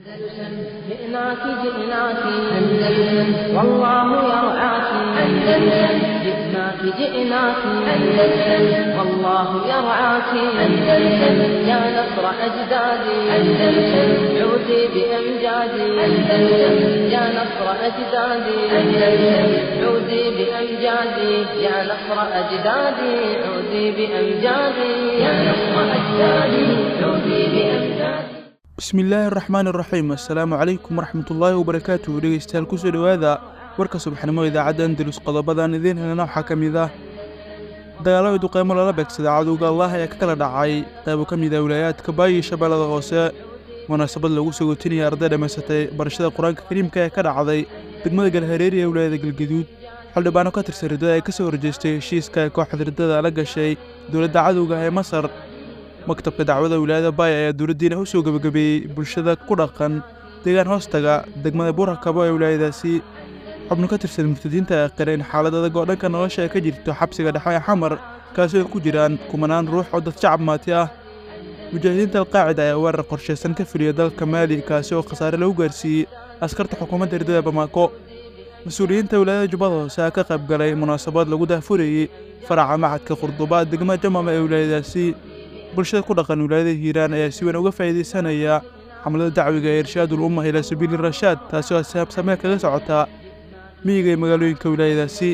أندلسن جئناك جئناك أندلسن والله يرعاك أندلسن جئناك جئناك أندلسن والله يرعاك أندلسن يا نصر أجدادي أندلسن عودي بأمجادي أندلسن يا نصر أجدادي أندلسن عودي بأمجادي يا نصر أجدادي عودي بأمجادي يا نصر أجدادي عودي بأمجادي bismillaahi araxmaan iraxiim assalaamu calaykum waraxmatullaahi wabarakaatuhu dhegeystayaal kusoo dhowaada warka subaxnimo idaacadda andalus qodobadan idiin helana waxaa ka mid ah dagaalada duqeymo lala beegsada cadowga allah ayaa ka kala dhacay qaybo ka mid ah wilaayaadka baayi shabeellada hoose munaasabad lagu soo gootinaya arday dhammaysatay barashada qur-aanka kariimka ee ka dhacday degmada galhareeri ee wilaayada galgaduud xildhibaano ka tirsan riddada ee ka soo horjeestay heshiiska ee kooxda riddada la gashay dowladda cadowga ee masar maktabka dacwada wilaayada baaya ayaa dowladdiina u soo gebagabeeyey bulshada ku dhaqan deegaan hoostaga degmada buurakabo ee wilaayadaasi xubno ka tirsan murtadiinta ee qireen xaalad adag oo dhanka nolosha ay ka jirto xabsiga dhexe ee xamar kaasoo ay ku jiraan kumanaan ruux oo dad shacab maati ah mujaahidiinta alqaacida ayaa weerar qorshaysan ka fuliya dalka maali kaasi oo khasaare lagu gaarsiiyey askarta xukuumadda riddada bamaako mas-uuliyiinta wilaayada jubbada hoose ayaa ka qayb galay munaasabad lagu daahfurayey faraca macadka qurduba degmada jamama ee wilaayadaasi bulshada ku dhaqan wilaayada hiiraan ayaa si weyn uga faa'iidaysanaya xamlada dacwiga ee irshaadul umma ilaa sabiili rashaad taasi oo saabsamee kaga socotaa miyiga ee magaalooyinka wilaayadaasi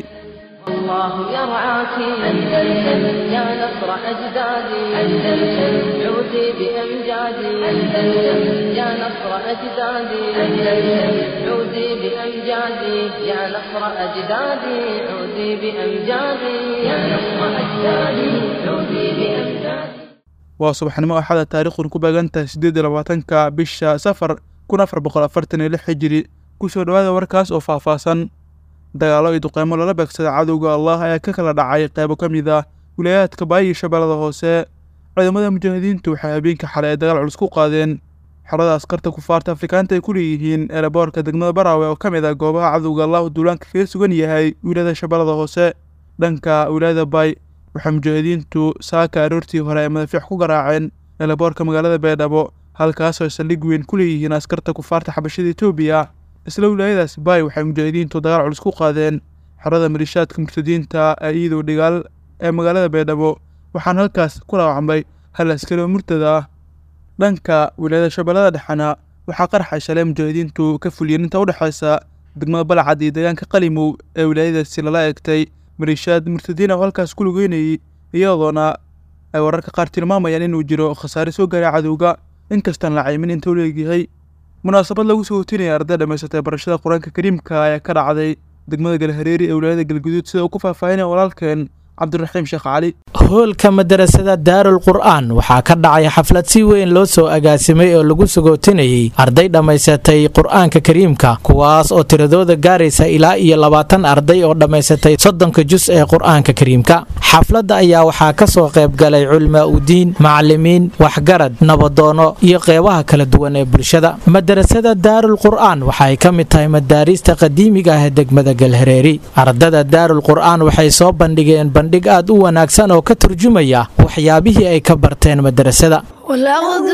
الله يرعاك أندلسن يا نصر أجدادي أندلسن عودي بأمجادي أندلسن يا نصر أجدادي أندلسن عودي بأمجادي يا نصر أجدادي عودي بأمجادي يا نصر أجدادي عودي بأمجادي waa subaxnimo axada taariikhun ku beegantahay siddeed iyo labaatanka bisha safar kun afar boqol afartan iyo lix xijiri kusoo dhowaada warkaas oo faahfaahsan dagaallo iyo duqeymo lala beegsada cadowga allah ayaa ka kala dhacay qaybo ka mid ah wilaayaadka baayi shabeellada hoose ciidamada mujaahidiintu waxay habeenka xalay ay dagaal culus ku qaadeen xerada askarta kufaarta afrikaanta ay ku leeyihiin eeraboorka degmada baraawe oo ka mid ah goobaha cadowga allahu duulaanka kaga sugan yahay wilaayada shabeellada hoose dhanka wilaayada baay waxay mujaahidiintu saaka aroortii hore ay madafiic ku garaaceen eelaboorka magaalada beedhabo halkaasoo saldhig weyn ku leeyihiin askarta kufaarta xabashada etoobiya isla wilaayadaas baay waxay mujaahidiintu dagaal culus ku qaadeen xerada malishaadka murtadiinta ee iidow dhigaal ee magaalada beedhabo waxaana halkaas ku dhaawacmay hal askari oo murtada ah dhanka wilaayada shabeellada dhexena waxaa qaraxa shalay mujaahidiintu ka fuliyeen inta u dhexaysa degmada balcad iyo deegaanka qalimow ee wilaayadaasi lala egtay maliishaad murtadiin oo halkaas ku lugeynayay iyadoona ay wararka qaar tilmaamayaan inuu jiro khasaare soo gaaray cadowga inkastaan la caymin inta u leegyahay munaasabad lagu soo hotinaya arday dhammaysatay barashada qur-aanka kariimka ayaa ka dhacday degmada galhareeri ee wilaayada galguduud sida uu ku faahfaahinaya walaalkeen cabdiraxiim sheekh cali hoolka madarasada daarul qur'aan waxaa ka dhacay xaflad si weyn loo soo agaasimay oo lagu sagootinayay arday dhammaysatay qur'aanka kariimka kuwaas oo tiradooda gaaraysa ilaa iyo labaatan arday oo dhammaysatay soddonka jus ee qur'aanka kariimka xafladda ayaa waxaa ka soo qayb galay culmaa udiin macalimiin waxgarad nabadoono iyo qeybaha kala duwan ee bulshada madarasada daarul qur'aan waxay ka mid tahay madaariista qadiimiga ah ee degmada galhareeri ardada daarul qur'aan waxay soo bandhigeen bandhig aad u wanaagsan oo ka turjumaya waxyaabihii ay ka barteen madarasada والأخذ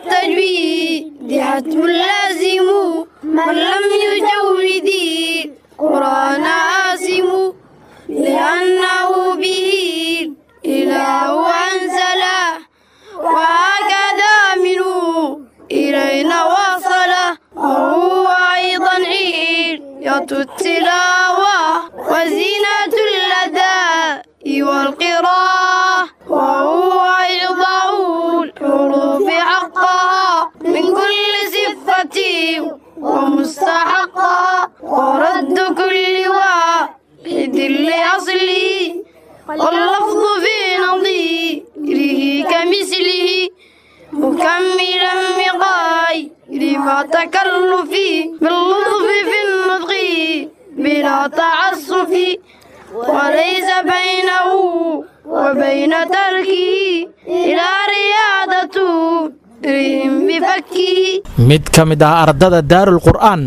بالتجويد حتم لازم من لم يجود القرآن آسم لأنه به الإله أنزله وهكذا منه إلينا وصله وهو أيضا عيد التلاوة وزينة الأداء والقراءة وهو إعطاء الحروف حقها من كل صفة ومستحقها ورد كل واحد لأصله واللفظ في نظيره كمثله مكملا بغير ما تكلف باللطف في النطق بلا تعسف وليس بينه وبين تركه إلى رياضته رهم بفكه mid ka mid ah ardada daarul qur'aan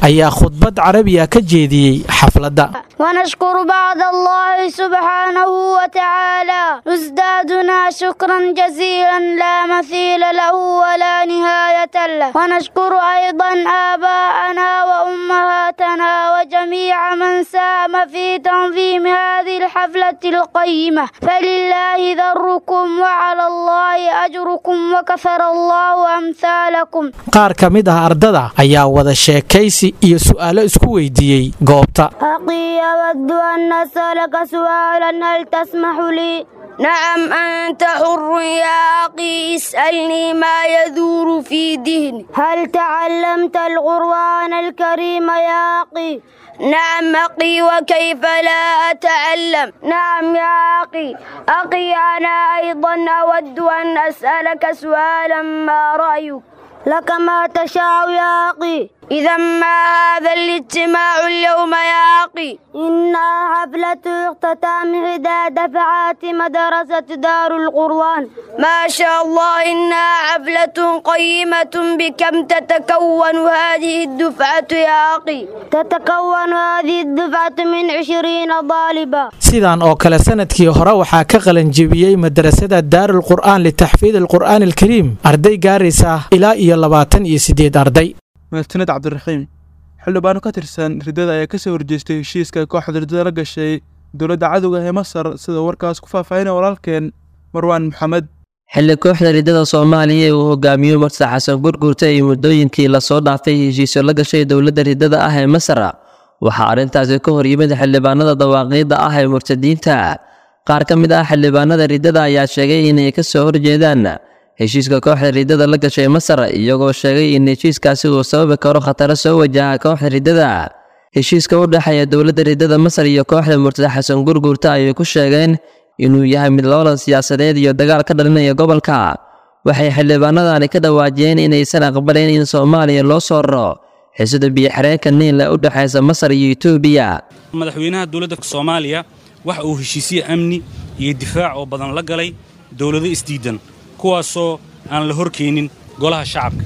ayaa khudbad carabiya ka jeediyey xafladda ونشكر بعد الله سبحانه وتعالى نزدادنا شكرا جزيلا لا مثيل له ولا نهاية له ونشكر أيضا آباءنا وأمهاتنا وجميع من ساهم في تنظيم هذه الحفلة القيمة فلله ذركم وعلى الله أجركم وكثر الله أمثالكم qaar ka mid ah ardada ayaa wada sheekaysi iyo su'aalo isku weydiiyey goobta أخي أود أن أسألك سؤالا هل تسمح لي؟ نعم أنت حر يا أخي اسألني ما يدور في ذهني هل تعلمت القرآن الكريم يا أخي؟ نعم أخي وكيف لا أتعلم نعم يا أخي أخي أنا أيضا أود أن أسألك سؤالا ما رأيك لك ما تشاء يا أخي إذا ما هذا الاجتماع اليوم يا أخي إنها حفلة اختتام إحدى دفعات مدرسة دار القرآن ما شاء الله إنها حفلة قيمة بكم تتكون هذه الدفعة يا أخي تتكون هذه الدفعة من عشرين طالبا sidan oo kale sanadkii hore waxaa ka qalanjebiyey madrasada daarul qur'aan litaxfiid alqur'aan alkariim arday gaaraysa ilaa iyo labaatan iyo siddeed arday mahadsaned cabdiraxiim xildhibaano ka tirsan riddada ayaa kasoo horjeestay heshiiska kooxda riddada la gashay dowladda cadowga ee masar sida warkaas ku faahfaahinaya walaalkeen marwaan maxamed xilli kooxda riddada soomaaliya ee uu hogaamiyo marsa xasan gurgurta iyo muddooyinkii lasoo dhaafay heshiisyo la gashay dowladda riddada ah ee masar waxaa arrintaasi ka hor yimid xildhibaanada dawaaqiidda ah ee murtadiinta qaar ka mid ah xildhibaanada riddada ayaa sheegay inay ka soo horjeedaan heshiiska kooxda riddada la gashay masar iyagoo sheegay in heshiiskaasi uu sababi karo khataro soo wajaha kooxda riddada heshiiska u dhexeeya dowladda riddada masar iyo kooxda murtada xasan gurgurta ayay ku sheegeen inuu yahay mid loolan siyaasadeed iyo dagaal ka dhalinaya gobolka waxay xildhibaanadani ka dhawaajiyeen inaysan aqbalayn in soomaaliya loo soo raro xisada biyo-xireenka niinle u dhexaysa masar iyo etoobiya madaxweynaha dowladda soomaaliya waxa uu heshiisye amni iyo difaac oo badan la galay dowlado isdiidan kuwaasoo aan la horkeenin golaha shacabka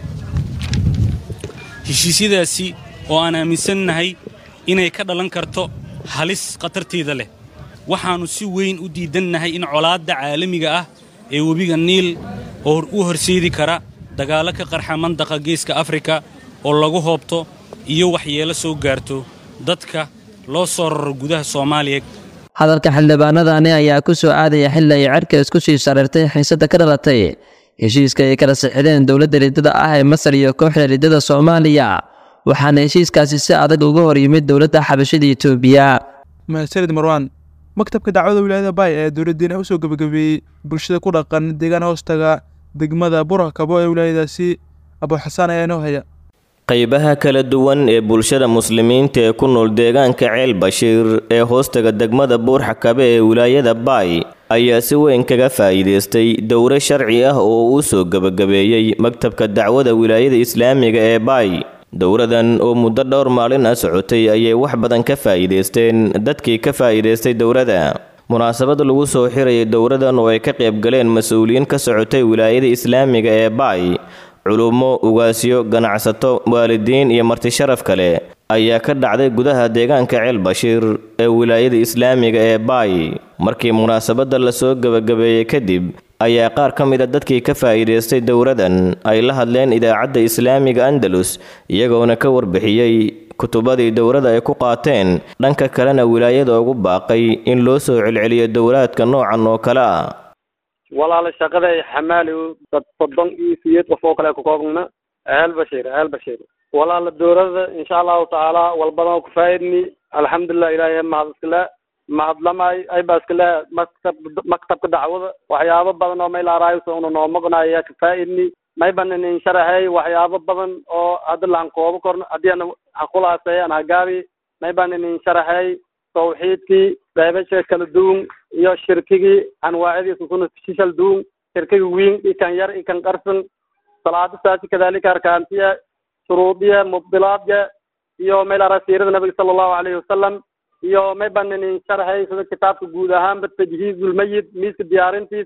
heshiisyadaasi oo aan aaminsannahay inay ka dhalan karto halis khatarteeda leh waxaannu si weyn u diidannahay in colaadda caalamiga ah ee webiga niil oo u horseedi kara dagaallo ka qarxa mandaqa geeska afrika oo lagu hoobto iyo waxyeelo soo gaarto dadka loo soo raro gudaha soomaaliya hadalka xildhibaanadani ayaa ku soo aadaya xilli ay cerka isku sii shareertay xiisadda ka dhalatay heshiiska ay kala sixideen dowladda riddada ah ee masar iyo kooxda riddada soomaaliya waxaana heshiiskaasi si adag uga hor yimid dowladda xabashada etoobiya mahadsanid marwaan maktabka dacwada wilaayada baay ee dowladdiina usoo gebagabeeyey bulshada ku dhaqan deegaan hoostaga degmada burakabo ee wilaayadaasi abuuxasaan ayaa inoo haya qaybaha kala duwan ee bulshada muslimiinta ee ku nool deegaanka ceel bashiir ee hoostaga degmada buurxakabe ee wilaayada baay ayaa si weyn kaga faa'iidaystay dowro sharci ah oo uu soo gebagabeeyey maktabka dacwada wilaayada islaamiga ee baay dowradan oo muddo dhowr maalin ah socotay ayay wax badan ka faa'iidaysteen dadkii ka faa'iidaystay dowrada munaasabad lagu soo xirayay dowradan oo ay ka qayb galeen mas-uuliyiin ka socotay wilaayada islaamiga ee baay culummo ugaasyo ganacsato waalidiin iyo marti sharaf kale ayaa ka dhacday gudaha deegaanka ceel bashiir ee wilaayada islaamiga ee baay markii munaasabadda lasoo gebagabeeyey kadib ayaa qaar ka mid a dadkii ka faa'iidaystay dowradan ay la hadleen idaacadda islaamiga andalus iyagoona ka warbixiyey kutubadii dowrada ay ku qaateen dhanka kalena wilaayada ugu baaqay in loo soo celceliyo dowraadka noocan oo kale ah walaala shaqada xamaali dad soddon iyo siyeed qof oo kale ku koobna ahal bashiir ahal bashiir walaala dowladda insha allahu tacaala walbadan ku faa'idni alxamdulilah ilaahay mahad iskale mahadlamay ay baa iskale maktab maktabka dacwada waxyaabo badan oo meel araayso una noo maqnaya ka faa'idni may banan in sharaxay waxyaabo badan oo hadda laan koobo korno haddii ana haqulaasay an hagaabi may banan in sharaxay tawxiidkii qaybasha kala duwan iyo shirkigii anwaacadiisa kuna shishal duwan shirkiga wiin ikan yar ikan qarsan salaada saasi kadalika arkaantiya shuruudiya mubdilaadya iyo meel ara siirada nabiga sala allahu alayhi wasalam iyo may banan in sharaxay sida kitaabka guud ahaanba tajhiizulmayid miiska diyaarintiis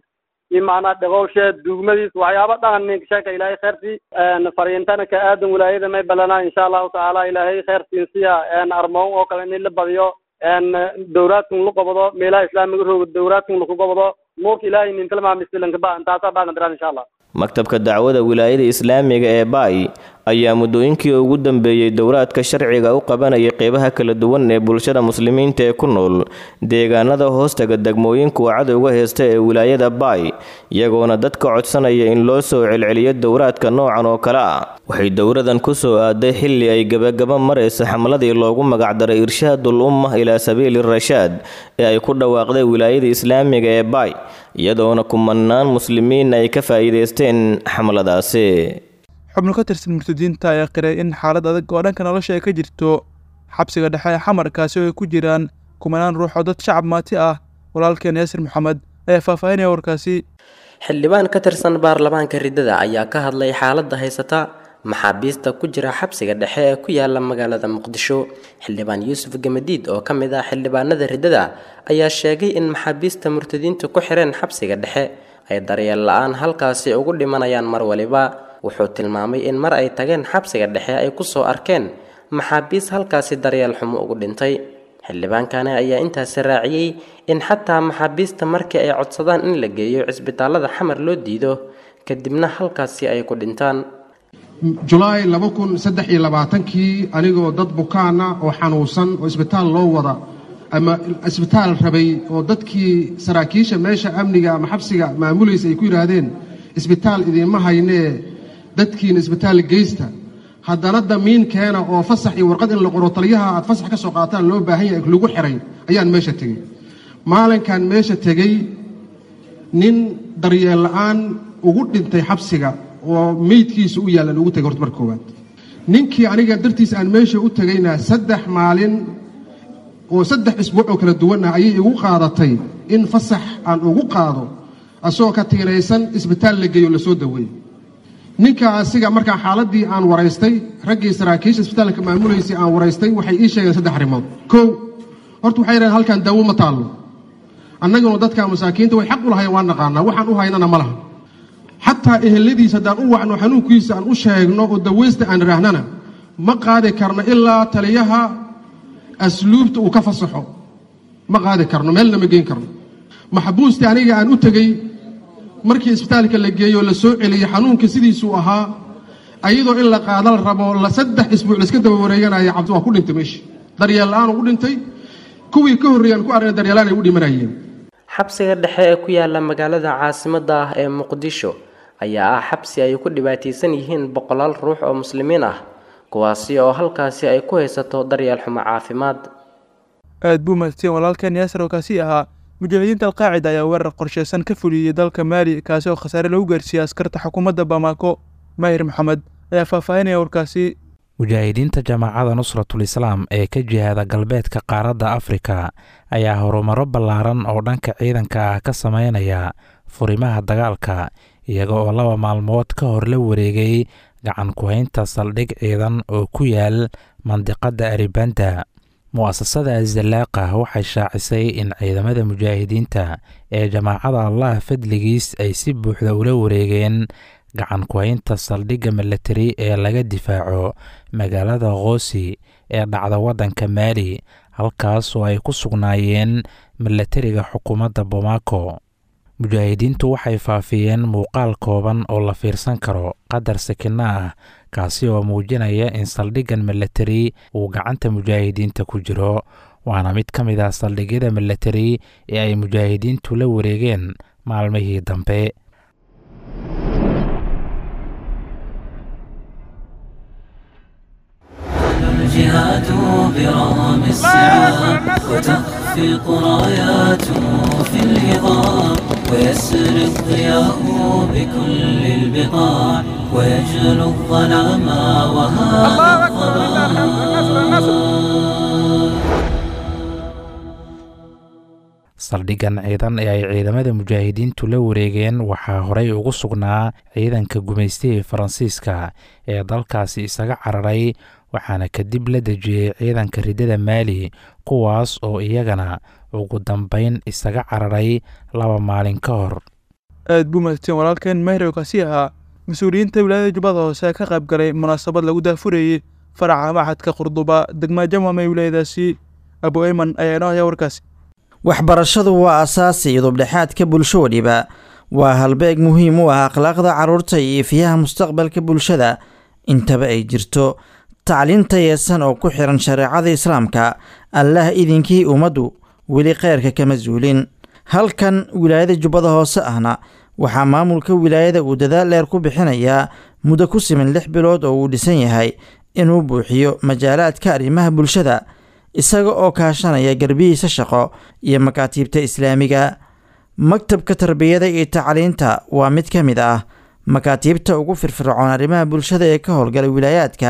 iyo macnaa dhaqowshe duugmadiis waxyaaba dhaqan ninka sheeka ilaahay kheyrtii fariintana ka aadan wilaayada may balana insha allahu tacaala ilaahay kheyrtiin siya armoon oo kale in la badiyo dowlaadkan la qabado meelaha islaamiga rooga dowlaadkan laku qabado nuurka ilaahay nintalmaamislanka ba intaasaa baagan diraan insha allah maktabka dacwada wilaayada islaamiga ee baay ayaa muddooyinkii ugu dambeeyey dowlaadka sharciga u qabanayay qeybaha kala duwan ee bulshada muslimiinta ee ku nool deegaanada hoostaga degmooyinka uu cadowga heysta ee wilaayada baay iyagoona dadka codsanaya in loo soo celceliyo dowlaadka noocan oo kale ah waxay dowladan ku soo aaday xilli ay gebagaba maraysa xamladii loogu magacdaray irshaadul umma ilaa sabiili rashaad ee ay ku dhawaaqday wilaayada islaamiga ee baay iyadoona kumanaan muslimiin ay ka faa'iidaysteen xamladaasi xubno ka tirsan murtadiinta ayaa qiray in xaalad adag oo dhanka nolosha ay ka jirto xabsiga dhexe ee xamarkaasi oo ay ku jiraan kumanaan ruux oo dad shacab maati ah walaalkeen yaasir maxamed ayaa faahfaahinaya warkaasi xildhibaan ka tirsan baarlamaanka riddada ayaa ka hadlay xaaladda haysata maxaabiista ku jira xabsiga dhexe ee ku yaala magaalada muqdisho xildhibaan yuusuf gamadiid oo ka mid ah xildhibaanada riddada ayaa sheegay in maxaabiista murtadiinta ku xireen xabsiga dhexe ay daryeel la-aan halkaasi ugu dhimanayaan mar waliba wuxuu tilmaamay in mar ay tageen xabsiga dhexe ay kusoo arkeen maxaabiis halkaasi daryeel xumo ugu dhintay xildhibaankani ayaa intaasi raaciyey in xataa maxaabiista markii ay codsadaan in la geeyo cisbitaalada xamar loo diido kadibna halkaasi ay ku dhintaan julaay laba kun saddex iyo labaatankii anigoo dad bukaana oo xanuunsan oo isbitaal loo wada ama isbitaal rabay oo dadkii saraakiisha meesha amniga ama xabsiga maamulaysa ay ku yidhaahdeen isbitaal idiinma haynee dadkiina isbitaal geysta haddana damiin keena oo fasax iyo warqad in la qoro taliyaha aad fasax ka soo qaataan loo baahan yahay lagu xiray ayaan meesha tegey maalinkan meesha tegey nin daryeel la'aan ugu dhintay xabsiga oo meydkiisa u yaallan ugu tegay horta marka koowaad ninkii aniga dartiis aan meesha u tegayna saddex maalin oo saddex isbuuc oo kala duwan ah ayay igu qaadatay in fasax aan ugu qaado asagoo ka tiinaysan isbitaal la geeyo lasoo daweeyey ninka asiga markaa xaaladii aan waraystay raggii saraakiisha isbitaalka maamulaysay aan waraystay waxay ii sheegeen saddex arrimood kow horta waxay yidhahdeen halkan daawo ma taallo annaguna dadka masaakiinta way xaq u lahayen waan naqaanaa waxaan u haynana ma laha xataa eheladiisa haddaan u wacno xanuunkiisa aan u sheegno oo dawaysta aan idhaahnana ma qaadi karno ilaa taliyaha asluubta uu ka fasaxo ma qaadi karno meelna ma geyn karno maxbuustii aniga aan u tegey markii isbitaalka la geeyo la soo celiyey xanuunka sidiisuu ahaa ayadoo in la qaada la rabo la saddex isbuuc laiska daba wareeganaya cabdi waa ku dhintay meesha daryeel la-aan ugu dhintay kuwii ka horreeyaan ku aragna daryeelaan ay u dhimanayeen xabsiga dhexe ee ku yaala magaalada caasimadda ah ee muqdisho ayaa ah xabsi ay ku dhibaataysan yihiin boqolaal ruux oo muslimiin ah kuwaasi oo halkaasi ay ku haysato daryeel xumo caafimaad aad buu mahadsan walaalkan yaasir oo kaasi ahaa mujaahidiinta alqaacida ayaa weerar qorsheysan ka fuliyey dalka maali kaasi oo khasaare lagu gaarsiiyey askarta xukuumadda bamaako maahir maxamed ayaa faahfaahinaya warkaasi mujaahidiinta jamaacada nusratul islaam ee ka jihaada galbeedka qaaradda afrika ayaa horumaro ballaaran oo dhanka ciidanka ah ka sameynaya furimaha dagaalka iyaga oo laba maalmood ka hor la wareegay gacan ku-haynta saldhig ciidan oo ku yaal mandiqadda aribanda mu'asasada azalaaqa waxay shaacisay in ciidamada mujaahidiinta ee jamaacada allah fadligiis ay si buuxda ula wareegeen gacan ku-haynta saldhigga milatari ee laga difaaco magaalada khoosi ee dhacda waddanka maali halkaas oo ay ku sugnaayeen milatariga xukuumadda bomaako mujaahidiintu waxay faafiyeen muuqaal kooban oo la fiirsan karo qadar sakino ah kaasi oo muujinaya in saldhiggan milatari uu gacanta mujaahidiinta ku jiro waana mid ka mid ah saldhigyada milatari ee ay mujaahidiintu la wareegeen maalmihii dambe الجهاد برغم الصعاب وتخفق راياته في الهضاب ويسري الضياء بكل البقاع ويجلو الظلام وهذا saldhiggan ciidan ee ay ciidamada mujaahidiintu la wareegeen waxaa horey ugu sugnaa ciidanka gumaystihii faransiiska ee dalkaasi isaga cararay waxaana kadib la dejiyey ciidanka riddada maali kuwaas oo iyagana ugu dambeyn isaga cararay laba maalin ka hor aad buu mahadsan walaalkeen mehrow kaasi ahaa mas-uuliyiinta wilaayada jubbada hoose ka qayb galay munaasabad lagu daafurayey faraca maxadka qurduba degma jamam ee wilaayadaasi abu eyman ayaa inoo haya warkaasi waxbarashadu waa asaasi idubdhexaadka bulsho waliba waa halbeeg muhiim u ah akhlaaqda carruurta iyo ifiyaha mustaqbalka bulshada intaba ay jirto tacliinta yeesan oo ku xiran shareecada islaamka allah idinkii ummaddu weli kheyrka kama zuulin halkan wilaayada jubbada hoose ahna waxaa maamulka wilaayada uu dadaal dheer ku bixinayaa muddo ku siman lix bilood oo uu dhisan yahay inuu buuxiyo majaalaadka arrimaha bulshada isaga oo kaashanaya garbihiisa shaqo iyo makaatiibta islaamiga maktabka tarbiyada iyo tacliinta waa mid ka mid ah makaatiibta ugu firfircoon arrimaha bulshada ee ka howlgala wilaayaadka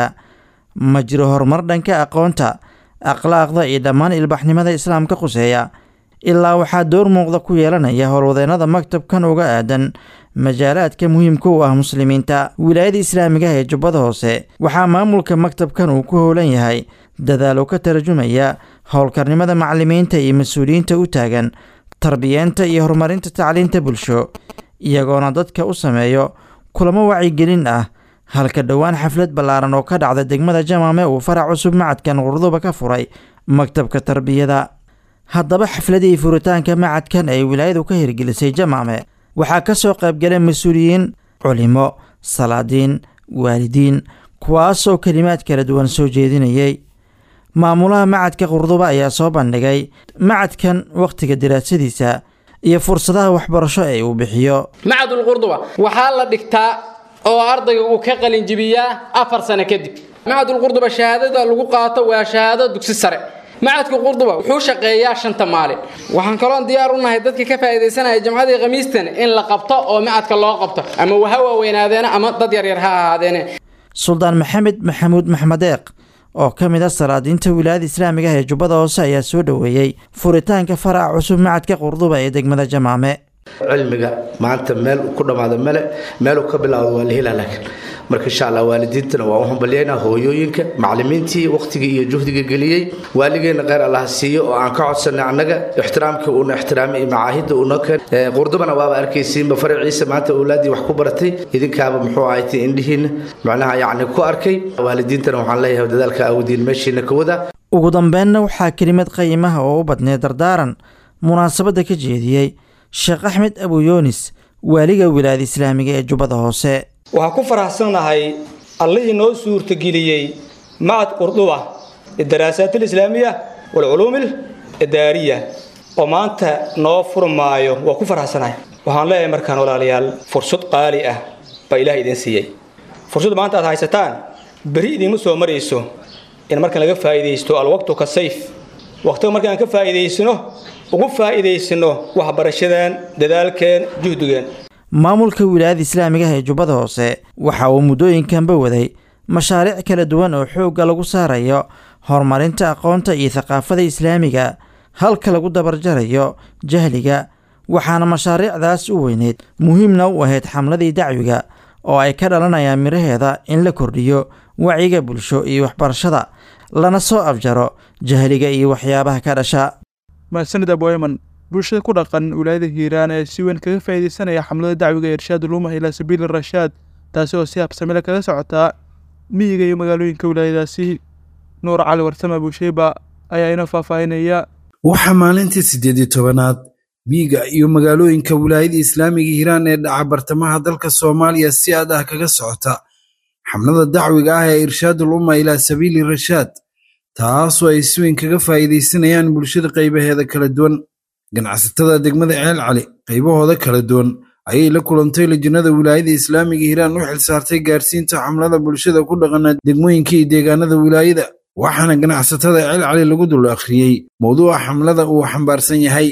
ma jiro horumar dhanka aqoonta akhlaaqda iyo dhammaan ilbaxnimada islaamka quseeya ilaa waxaa door muuqda ku yeelanaya howlwadeennada maktabkan uga aadan majaalaadka muhiimka u ah muslimiinta wilaayada islaamiga ee jubbada hoose waxaa maamulka maktabkan uu ku howlan yahay dadaalo ka tarjumaya howlkarnimada macalimiinta iyo mas-uuliyiinta u taagan tarbiyeenta iyo horumarinta tacliinta bulsho iyagoona dadka u sameeyo kulamo wacyigelin ah halka dhowaan xaflad ballaaran oo ka dhacda degmada jamaame uu farac cusub macadkan qurduba ka furay maktabka tarbiyada haddaba xafladii furitaanka macadkan ay wilaayadu ka hirgelisay jamaame waxaa ka soo qaybgalay mas-uuliyiin culimo salaadiin waalidiin kuwaasoo kelimaad kala duwan soo jeedinayay maamulaha macadka qurduba ayaa soo bandhigay macadkan wakhtiga diraasadiisa iyo fursadaha waxbarasho ee uu bixiyo macadul qurduba waxaa la dhigtaa oo ardayga uu ka qalinjibiyaa afar sano kadib macadul qurduba shahaadada lagu qaato waa shahaado dugsi sare macadka qurduba wuxuu shaqeeyaa shanta maalin waxaan kaloon diyaar u nahay dadka ka faa'iidaysanaya jamcadii khamiistan in la qabto oo macadka loo qabto ama waha waaweynaadeen ama dad yaryar ha ahaadeene suldaan maxamed maxamuud maxmedeeq oo ka mid a salaadiinta wilaayada islaamiga ah ee jubbada hoose ayaa soo dhoweeyey furitaanka faraca cusub macadka qurduba ee degmada jamaame cilmiga maanta meel ku dhammaado male meeluu ka bilaawdo waa la helaa laakiin marka insha allah waalidiintana waa u hambalyaynaa hooyooyinka macalimiintii wakhtigii iyo juhdiga geliyey waaligeena kheyr allaha siiyo oo aan ka codsanay annaga ixtiraamkii uuna ixtiraamay iyo macaahidda uunoo keen qurdubana waaba arkaysiinba faraciisa maanta awlaaddii wax ku baratay idinkaaba muxuu ahaytay indhihiinna macnaha yacni ku arkay waalidiintana waxaan leeyahay dadaalka awdiin meeshiina ka wada ugu dambeynna waxaa kelimad qayimaha oo u badneed dardaaran munaasabadda ka jeediyey sheekh axmed abuyoonis waaliga wilaayada islaamiga ee jubbada hoose waxaan ku faraxsannahay allihii noo suurtageliyey macad qurduba lidaraasaat alislaamiya waalculuum alidaariya oo maanta noo furmaayo waa ku faraxsanahay waxaan leeyahay markaan walaalayaal fursad qaali ah baa ilaah idiin siiyey fursadda maanta aad haysataan beri idiinma soo marayso in markaan laga faa'iidaysto alwaqtu ka sayf waqtiga markaan ka faa'iidaysano ugu faa'iidaysano waxbarashadeen dadaalkeen juhdigeen maamulka wilaayada islaamiga ah ee jubbada hoose waxa uu muddooyinkanba waday mashaariic kala duwan oo xoogga lagu saarayo horumarinta aqoonta iyo thaqaafada islaamiga halka lagu dabarjarayo jahliga waxaana mashaariicdaas u weyneyd muhiimna u ahayd xamladii dacwiga oo ay ka dhalanayaan midhaheeda in la kordhiyo wacyiga bulsho iyo waxbarashada lana soo afjaro jahliga iyo waxyaabaha ka dhasha mahadsanid aboeman bulshada ku dhaqan wilaayada hiiraan ee si weyn kaga faa'iidaysanaya xamlada dacwiga ee irshaad ulumah ilaa sabiili rashaad taasi oo si habsamile kaga socotaa miyiga iyo magaalooyinka wilaayadaasi nuur cali warsame buusheyba ayaa inoo faahfaahinaya waxaa maalintii siddeed iyo tobanaad miyiga iyo magaalooyinka wilaayada islaamiga hiiraan ee dhaca bartamaha dalka soomaaliya si aad ah kaga socota xamlada dacwiga ah ee irshaadul umma ilaa sabiili rashaad taasoo ay si weyn kaga faa'iidaysanayaan bulshada qaybaheeda kala duwan ganacsatada degmada ceel cali qaybahooda kala duwan ayay la kulantay lajinada wilaayada islaamiga hiiraan u xilsaartay gaarsiinta xamlada bulshada ku dhaqana degmooyinka iyo deegaanada wilaayada waxaana ganacsatada ceel cali lagu dul akhriyey mowduuca xamlada uu xambaarsan yahay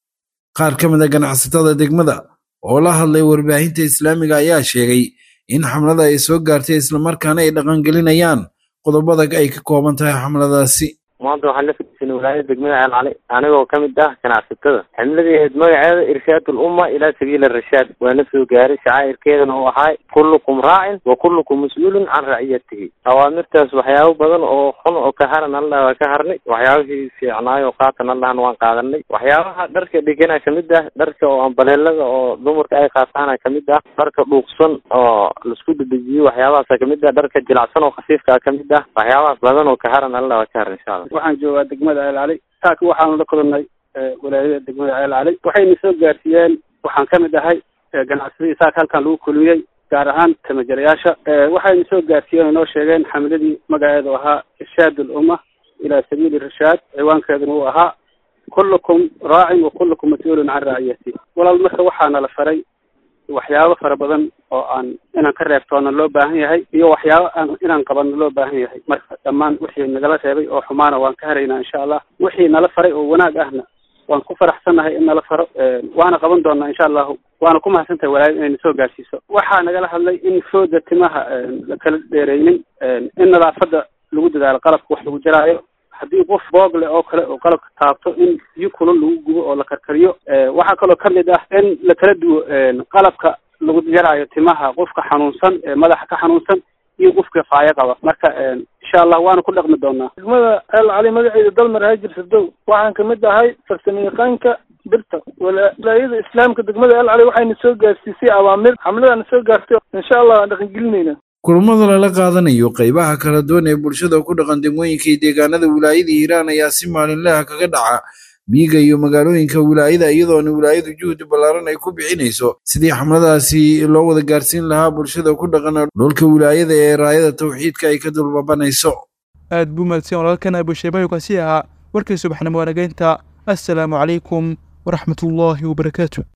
qaar ka mid a ganacsatada degmada oo la hadlay warbaahinta islaamiga ayaa sheegay in xamlada ay soo gaartay islamarkaana ay dhaqangelinayaan qodobada ay ka kooban tahay xamladaasi maanta waxaan la fadhiisanay faa'iidaysan wilaayada degmada ceel cali anigoo ka mid ah ganacsatada ximladii ahayd magaceeda irshaad ulumma ilaa sabiili rashaad waana soo gaaray shacaa'irkeedana uu ahaay kullukum raacin wa kullukum mas-uulun can raciyatihi awaamirtaas waxyaabo badan oo xun oo ka haran allah waa ka harnay waxyaabihii fiicnaayo qaatan allahna waan qaadanay waxyaabaha dharka dhigana kamid ah dharka oo ambaleelada oo dumarka ay qaataana kamid ah dharka dhuuqsan oo laisku dedejiyo waxyaabahaasa kamid ah dharka jilacsan oo khafiifka ah kamid ah waxyaabahaas badan oo ka haran allah waa ka haran insha allah waxaan joogaa degmada ceel cali saaka waxaanu la kulannay walaayada degmada ceel cali waxayna soo gaarsiiyeen waxaan ka mid ahay ganacsadii saaka halkan lagu kulmiyey gaar ahaan tamajarayaasha waxayna soo gaarsiiyeen oo inoo sheegeen xamladii magaceedu ahaa irshaad ulumma ilaa sabiili rashaad ciwaankeeduna uu ahaa kullukum raacin wa kullukum mas-uulun can raaciyati walaal marka waxaana la faray waxyaabo fara badan oo aan inaan ka reebtoona loo baahan yahay iyo waxyaabo aan inaan qabanno loo baahan yahay marka dhammaan wixii nagala reebay oo xumaana waan ka haraynaa insha allah wixii nala faray oo wanaag ahna waan ku faraxsannahay in nala faro waana qaban doonaa insha allahu waana ku mahadsantahay walaayad inayna soo gaarsiiso waxaa nagala hadlay in fooda timaha la kala dheereynin in nadaafadda lagu dadaalo qalabka wax lagu jaraayo haddii qof boogle oo kale oo qalabka taabto in biyo kulul lagu gubo oo la karkariyo waxaa kaloo kamid ah in la kala duwo qalabka lagu jaraayo timaha qofka xanuunsan ee madaxa ka xanuunsan iyo qofka faayo qaba marka insha allah waana ku dhaqmi doonaa degmada ceel cali magaceeda dalmar haajir sadow waxaan kamid ahay farsamo yaqaanka birta walaayada islaamka degmada ceel cali waxayna soo gaarsiisay awaamir xamladana soo gaartay insha allah waan dhaqangelinayna kulamada lala qaadanayo qaybaha kala duwan ee bulshada ku dhaqan degmooyinka iyo deegaanada wilaayada hiiraan ayaa si maalinlaha kaga dhaca miyiga iyo magaalooyinka wilaayada iyadoona wilaayadu juhdi ballaaran ay ku bixinayso sidii xamladaasi loo wada gaarsiin lahaa bulshada ku dhaqan dhulka wilaayada ee raayada tawxiidka ay ka dulbabanayso aad buu mahadsan walaalkan abusheebayo kasi ahaa warkii subaxnimo wanageynta assalaamu calaykum waraxmatullaahi wabarakaatu